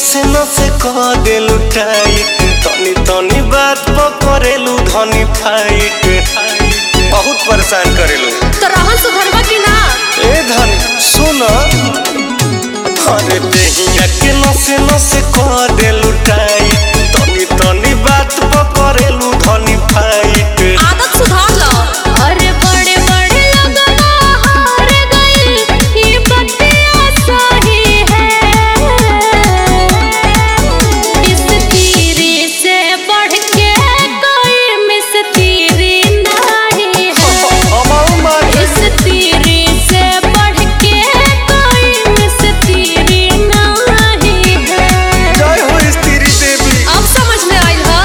नसे नसे कह देलू टाइट तनी तनी बात पकड़ेलू धनी फाइट बहुत परेशान करेलू तो रहन सुधरवा की ना ए धनी सुन अरे देहिया के नसे नसे कह देलू टाइट तनी तनी बात पकड़ेलू धनी फाइट आदत सुधार लो अरे बड़े बड़े लगना हार गई ये बतिया सही है इस तीरी से बढ़ के कोई मिस तीरी नहीं है हमाऊ मान इस तीरी से बढ़ के कोई मिस तीरी नहीं है जय हो स्त्री देवी अब समझ में आई हा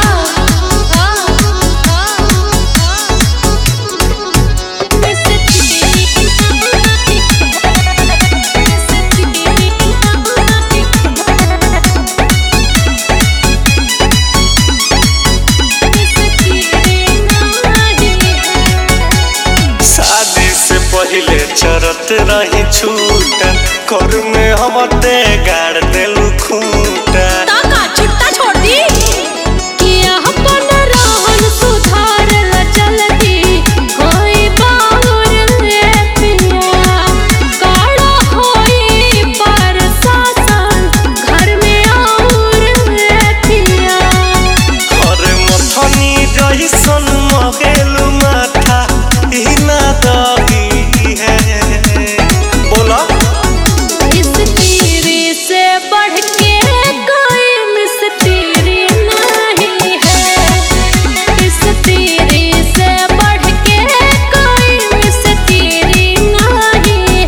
शादी से पहले चरत रही छूटा कर में हम ते गाड़ देलू खूंटा ताका छुट्टा छोड़ दी कि अपन रहन सुधारल चलती कोई बाहुर रे पिया काड़ा होई पर शासन घर में आउर रे पिया अरे मथनी रही सन मगेलू माथा ई ना दही है बोला इस तीरी से बढ़ के कोई मिस तीरी नहीं है इस तीरी से बढ़ के कोई मिस तीरी नहीं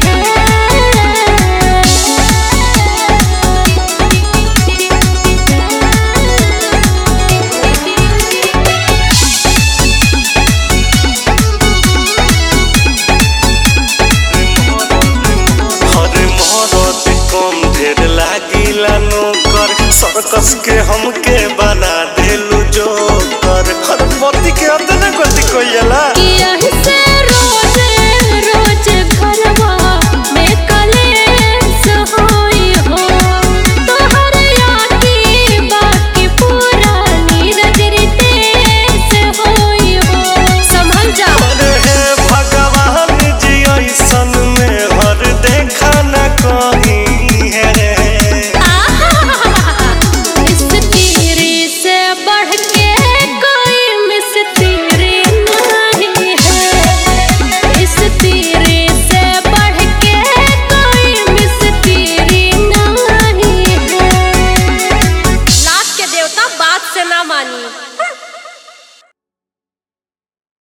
है अरे मरद कम ढेर लागिला नौकर सर्कस के हमके बना देलू जोकर हर पति के अतने गति कोइला यही से रोज रोज घरवा में कलेश होई हो तोहर याकी बाकी पुरानी नजर तेज होई हो संभल जा अरे हे